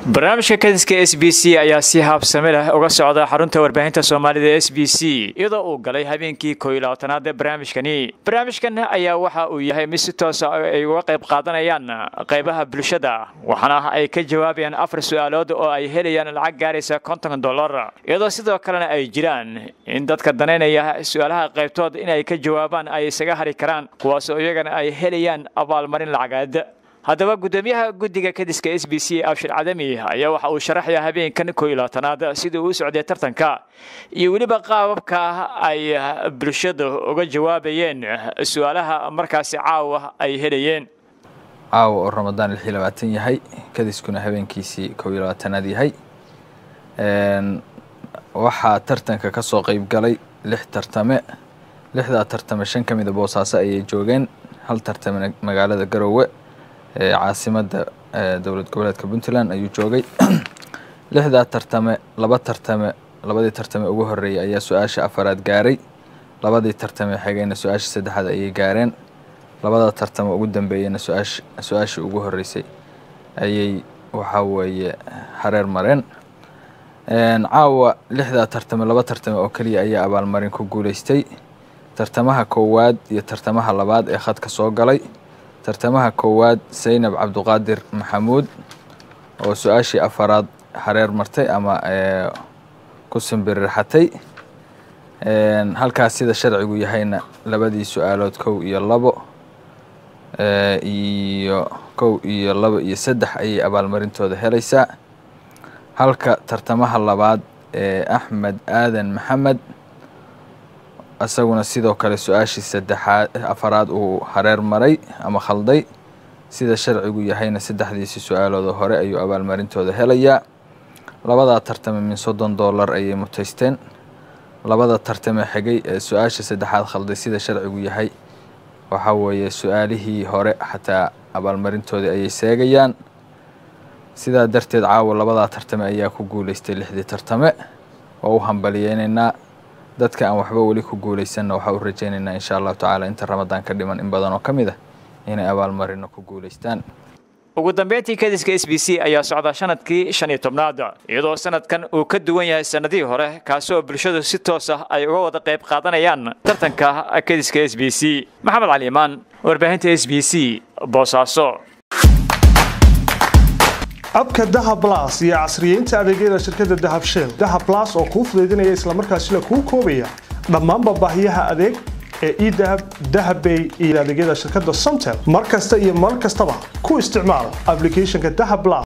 barnaamijka kadiska s b c ayaa si haabsami leh uga socda xarunta warbaahinta soomaalida s b c iyadoo uu galay habeenkii koo iyo labaatanaad ee barnaamijkani barnaamijkan ayaa waxa uu yahay mid si toosa ay uga qayb qaadanayaan qaybaha bulshada waxaana ay ka jawaabayaan afar su-aalood oo ay helayaan lacag gaaraysa konton dollar iyadoo sidoo kalena ay jiraan in dadka danaynaya su-aalaha qaybtood inay ka jawaabaan ay isaga hari karaan kuwaasoo iyagana ay helayaan abaalmarin lacageed haddaba guddoomiyaha guddiga kadiska s b c abshir cadami ayaa waxa uu sharaxaya habeenkan koo iyo labaatanaad sidii uu socday tartanka iyo weliba qaababka ay bulshada uga jawaabayeen su-aalaha markaasi caawa ay helayeen caawa oo ramadaan lix iyo labaatan yahay kadiskuna habeenkiisii kow iyo labaatanaad yahay waxaa tartanka ka soo qeyb galay lix tartame lixdaa tartame shan ka mida boosaaso ayay joogeen hal tartame magaalada garoowe caasimada dowlad goboleedka puntland ayuu joogay lixdaa tartame laba tartame labadii tartame ugu horeeyay ayaa su-aasha afaraad gaaray labadii tartame xigayna su-aasha saddexaad ayay gaareen labada tartame ugu dambeeyeyna su-aash su-aashii ugu horeysay ayay waxaa weeye hareer mareen caawa lixdaa tartame laba tartame oo keliya ayaa abaalmarin ku guuleystay tartamaha koowaad iyo tartamaha labaad ee khadka soo galay tartamaha koowaad saynab cabduqaadir maxamuud oo su-aashii afaraad hareer martay ama ku simbirirxatay halkaas sida sharcigu yahayna labadii su-aalood kow iyo labo iyo kow iyo labo iyo saddex ayay abaalmarintooda helaysaa halka tartamaha labaad ee axmed aadan maxamed isaguna sidoo kale su-aashii saddexaad afaraad uu hareer maray ama khalday sida sharcigu yahayna saddexdiisi su-aaloodoo hore ayuu abaalmarintooda helayaa labadaa tartame min soddon dollar ayay mutaysteen labada tartame xigay ee su-aasha saddexaad khalday sida sharcigu yahay waxaa weeye su-aalihii hore xataa abaalmarintoodii ayay seegayaan sidaa darteed caawa labadaa tartame ayaa ku guuleystay lixdii tartame oo u hambaliyeynaynaa dadka aan waxba weli ku guuleysanna waxaa u rajaynaynaa insha allahu tacaala inta ramadaan ka dhiman in badan oo ka mid ah inay abaalmarino ku guuleystaan ugu dambeyntii kadiska s b c ayaa socda sanadkii shan iyo tobnaad iyadoo sanadkan uu ka duwan yahay sanadihii hore kaasoo bulshadu si toos ah ay uga wada qayb qaadanayaan tartanka kadiska s b c maxamed cali imaan warbaahinta s b c boosaaso abka dahab las iyo casriyeynta adeegyada shirkadda dahab shell dahab las oo kuu fudaydinaya islamarkaasina kuu koobaya dhammaanba baahiyaha adeeg ee edahab dahabbay iyo adeegyada shirkadda somtel mar kasta iyo mar kastaba ku isticmaal ablicathonka dahab las